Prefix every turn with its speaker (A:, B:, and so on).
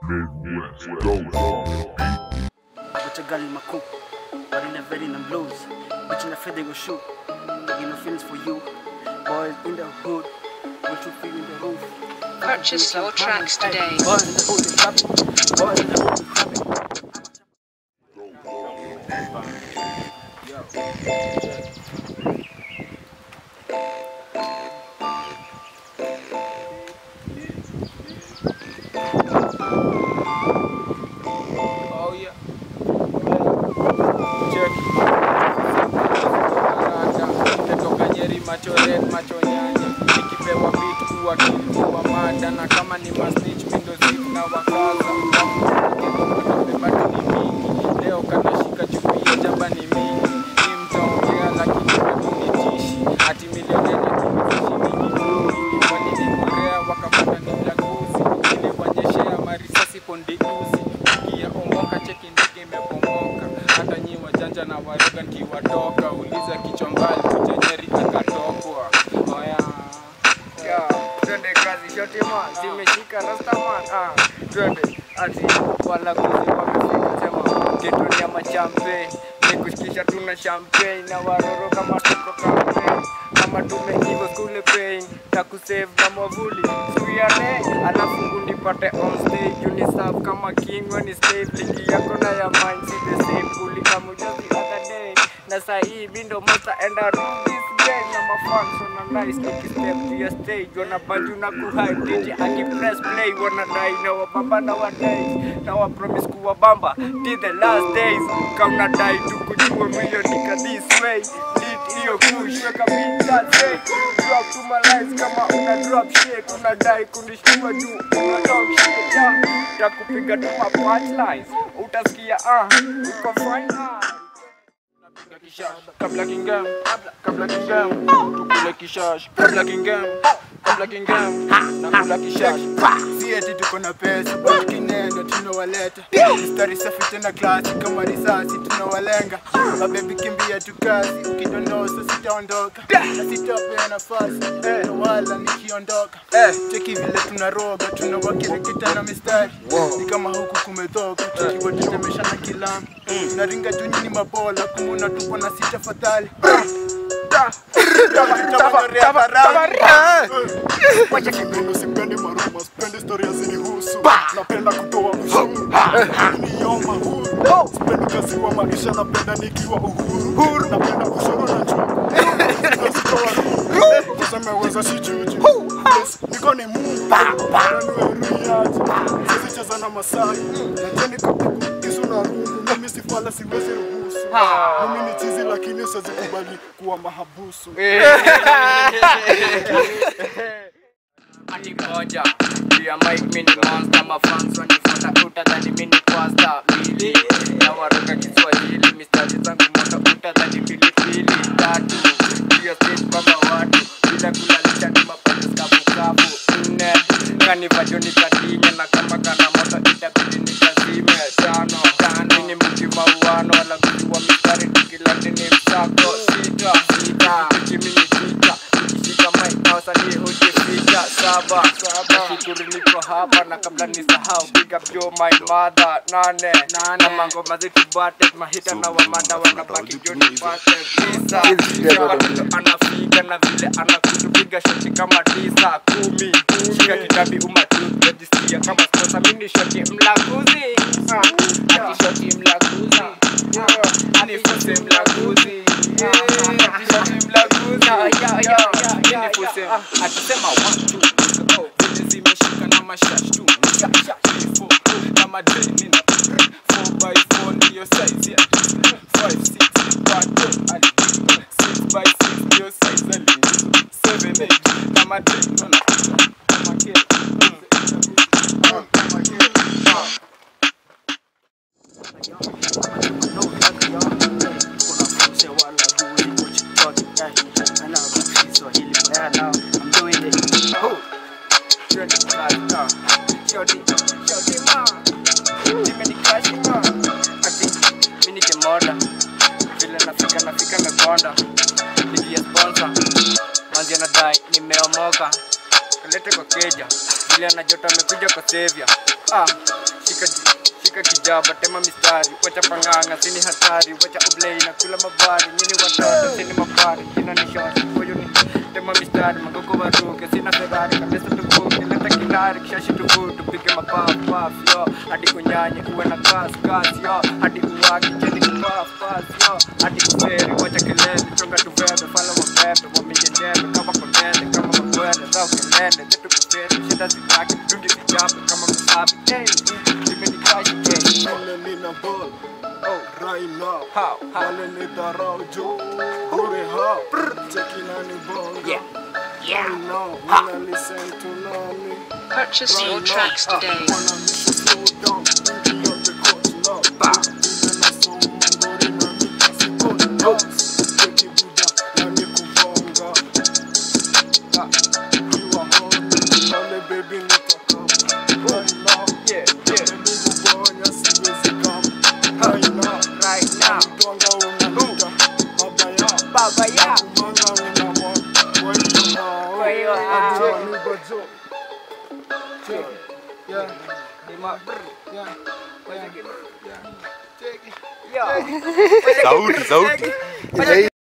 A: Midwest Ghost on the beat.
B: But your girl in my coop, but in the bed in the blues. Bitch in the fed they go shoot. Taking no feelings for you. Boys in the hood, what you feel in the roof.
C: Purchase your tracks today.
B: Boys in the hood, they trapping. Boys in the hood, they trapping.
D: Oh yeah. Check. Nimetoka Nyeri macho red macho nyanya nikipewa beat kuwa kilikuwa mada na kama ni masnitch mindo zip na wakaza bado ni mingi leo kanashika chupia jamba ni mingi ni mtaongea lakini bado nitishi ati milionene tumiishi walinikurea wakapata ni mlaguzi niliwanyeshea marisasi pondiuzi kia omoka cheki ndege imebomoka hata nyi wajanja na waroga nkiwatoka uliza kichwa mbali kujenyeri akatokwa oya Ya, twende kazi shote man zimeshika rastaman ah, twende ati walaguzi wamefika sema kitu ya machampe nikushikisha tuna champagne na waroro kama tuko campaign kama tumeiva skule pain na kusave na mwavuli suiane alafu unipate on stage uniserve kama king when is slave ligi yako na ya mind si the same kulika mujazi other day na sahii bindo monster and I rule this game na mafans wana nice nikistep to your stage wana banju na kuhype DJ akipress play wana dai na wabamba na wadai na wa promise kuwa bamba till the last days kauna dai tukujua milioni ka this way lead hiyo push weka beat that say drop to my lines kama una drop shit unadai kunishtua juu una talk shit yeah takupiga tu ma punchlines utasikia ah uko fine ah kabla kingam kabla kingam tukule kishash kabla kingam kabla kingam nakula kishash
E: si eti tuko na pesa but kinenda tunawaleta mistari safi tena klasi kama risasi tunawalenga mabebi kimbia tu kazi ukidondosa sitaondoka na sitapea nafasi eh, wala nikiondoka eh, cheki vile tunaroga tunawakireketa na mistari ni kama huku kumetoka tukiwatetemesha na kilamu naringa juu nyini mabola kumuna tupo na sita fatali
F: Wacha kipendo sipendi maruma, sipendi historia zinihusu. Napenda kutoa ushuru, nioma huru. Sipendi kazi wa maisha, napenda nikiwa uhuru. Napenda ushuru na njugu. Nazitoa nuru. Kusema weza si juju. Yes, niko ni Mungu. Nanueriaje. Siwezi cheza na Masai. Najua niko piku, kisu na rungu. Mimi si fala, siwezi ruhusu. Mimi ni chizi lakini siwezi kubali kuwa mahabusu.
D: ati moja pia mike mini monster mafans wanifuata utadhani mini pasta mbili na waroga kiswahili mistari zangu moto utadhani pilipili tatu pia stage baba watu bila kulalisha ni mapato kavukavu nne kanivajoni kadinya na kama kana moto itabidi nikazime tano tano ni mji mauano wala kujua mistari tukilandi ni msako sita sita tukimini sita nikishika mic na wasanii hujifika saba nashukuru niko hapa na kabla nisahau big up yo my mother nane na mangoma zetu bate mahita na wamanda wanabaki jo nipate tisa Shaka anafika na vile anakutupiga shoti kama tisa kumi shika kitabi umatu rejistia kama sponsor mini shoti mlaguzi Ah, ati shoti mlaguzi Ah, anifuse mlaguzi Eh, ati shoti mlaguzi Anifuse atasema one two go vile zimeshika na mashash tu Sha, sha, three, four, na madeni na four by four ndiyo size yeah five six bado alipo six by six ndiyo size alipo seven eight na madeni na kama kile nimeomoka kalete kwa keja vile anajota amekuja kwa sevya ah, shika shika kijaba tema mistari wacha panganga sini hatari wacha oblei na kula mabari nyini watoto sini mabari kina ni short huyu ni tema mistari magogo waruke sina ferrari kabisa tuvuke leta kinari kishashi tuvu tupige mapafu pafu yo hadi kunyanye uwe na gas gas yo hadi uwaki cheni kupafu pafu yo hadi kuferi wacha kelele chonga tuvebe fala wabebe wamige jebe kama konene kama magwele zao kelele zetu kuferi shida zitaki dungi zijabe kama masabi hey zimenikashi hey
F: Wale nina ball
D: oh
F: right now
D: how how
F: Wale ni dharau juu Bure how Cheki nani bonga
D: Yeah.
F: Right now Wanna listen to nani
C: Purchase your tracks today.
F: Wanna miss you slow down Baby on the coach now Even na so mangori na mikasi good notes Cheki buda nani kubonga Kiwa home Wale baby nitaka Right now
D: yeah yeah
F: Nilikubonya siwezi come Right now
D: right now
F: Twanga unanita Mabaya
D: baba ya
F: Kumanga unamwa Kwa hiyo hao
D: Kwa hiyo hao.
F: Ajua ni bajo Yeah Yeah
D: Lima
F: Yeah
D: Wacha kidogo.
F: Take it
D: Yo.
A: Sauti, sauti.